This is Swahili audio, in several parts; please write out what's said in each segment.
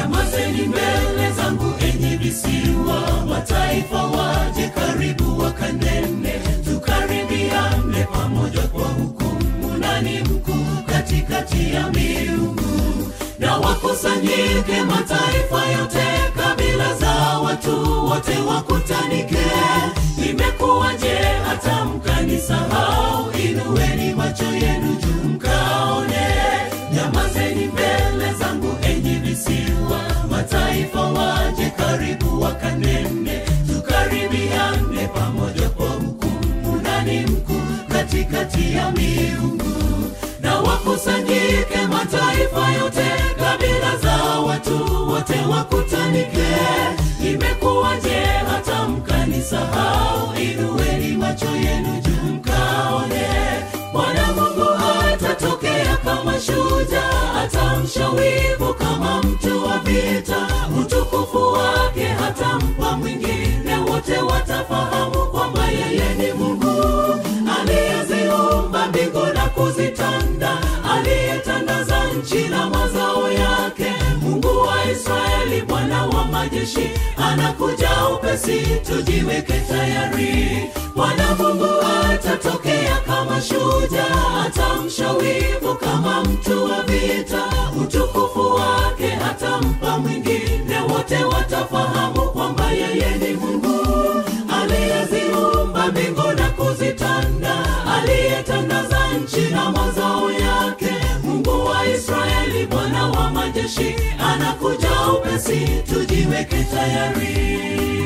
Nyamazeni mbele zangu enyi visiwa, mataifa waje karibu wakanene, tukaribiane pamoja kwa hukumu. Nani mkuu katikati ya miungu? Na wakusanyike mataifa yote, kabila za watu wote wakutanike. Imekuwaje hata mkanisahau? Inueni macho yenu juu mkaone. Nyamazeni mbele zangu enyi visiwa, mataifa waje karibu wakanene, tukaribiane pamoja kwa hukumu. Nani mkuu katikati ya miungu? Na wakusanyike mataifa yote, kabila za watu wote wakutanike. Imekuwaje hata mkanisahau? Inueni macho yenu juu mkaone. Bwana Mungu atatokea kama shujaa, atamsha wivu kama mtu wa vita. Utukufu wake hatampa mwingine, wote watafahamu kwamba yeye ni Mungu aliyeziumba mbingu na kuzitanda, aliyetandaza nchi na mazao yake. Mungu wa Israeli, Bwana wa majeshi, anakuja upesi, tujiweke tayari. Bwana Mungu atatokea kama shujaa, atamsha wivu kama mtu wa vita. Utukufu wake hatampa mwingine, wote watafahamu kwamba yeye ni Mungu aliyeziumba mbingu na kuzitanda, aliyetandaza nchi na mazao yake. Mungu wa Israeli, Bwana wa majeshi, anakuja upesi, tujiweke tayari.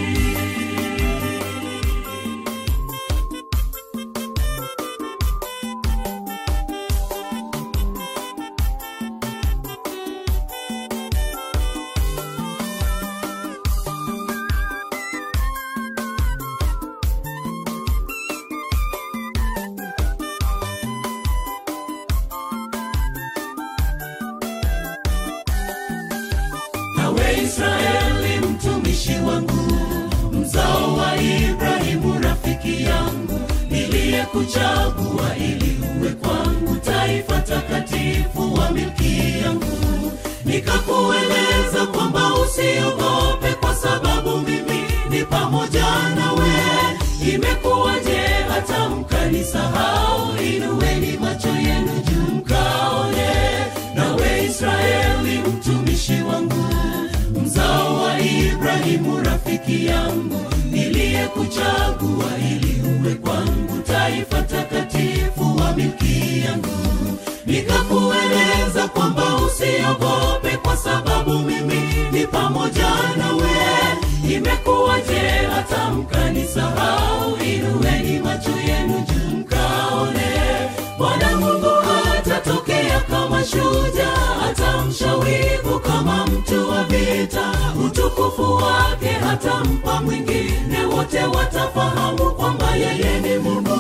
Nawe Israeli mtumishi wangu, mzao wa Ibrahimu rafiki yangu, niliyekuchagua ili uwe kwangu taifa takatifu wa milki yangu. Nikakueleza kwamba usiogope, kwa sababu mimi ni pamoja nawe. Imekuwaje hata mkanisahau? Inueni macho yenu juu mkaone. Nawe Israeli mtumishi wangu, mzao wa Ibrahimu rafiki yangu, niliyekuchagua ili uwe kwangu taifa takatifu wa milki yangu. Nikakueleza kwamba usiogope, kwa sababu mimi ni pamoja nawe. Imekuwaje hata mkanisahau? Inueni macho yenu juu mkaone. Bwana Mungu atatokea kama shujaa, atamsha wivu kama mtu wa vita. Utukufu wake hatampa mwingine, wote watafahamu kwamba yeye ni Mungu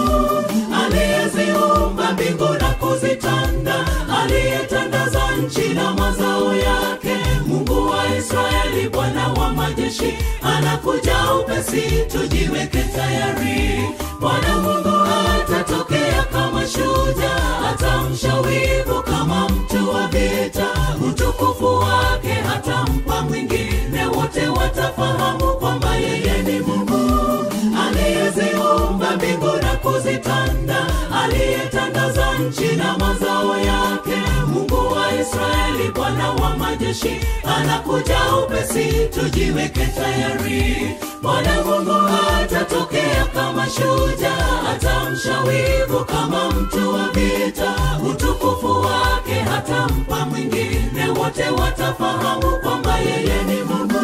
aliyeziumba mbingu na kuzitanda, aliyetandaza nchi na mazao yake. Mungu wa Israeli, Bwana wa majeshi, anakuja upesi, tujiweke tayari. Bwana Mungu atatokea kama shujaa, atamsha wivu kama mtu wa vita. Utukufu wake hatampa mwingine, wote watafahamu kwamba yeye ni Mungu aliyeziumba mbingu na kuzitanda, aliyetandaza nchi na mazao yake. Mungu wa Israeli, Bwana wa majeshi, anakuja upesi, tujiweke tayari. Bwana Mungu atatokea kama shujaa, atamsha wivu kama mtu wa vita. Utukufu wake hatampa mwingine, wote watafahamu kwamba yeye ni Mungu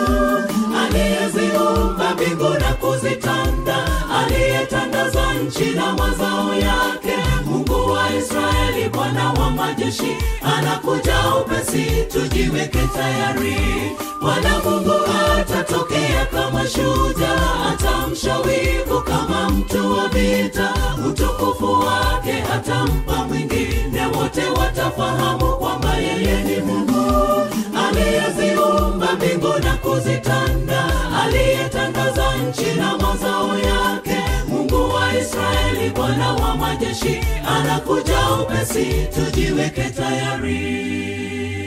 aliyeziumba mbingu na kuzitanda, aliyetandaza nchi na mazao yake. Mungu wa Israeli, Bwana wa majeshi, anakuja upesi, tujiweke tayari. Bwana Mungu atatokea kama shujaa, atamsha wivu kama mtu wa vita. Utukufu wake hatampa mwingine, wote watafahamu kwamba yeye ni Mungu aliyeziumba mbingu na kuzitanda, aliyetandaza nchi na mazao yake. Mungu wa Israeli, Bwana wa majeshi, anakuja upesi, tujiweke tayari.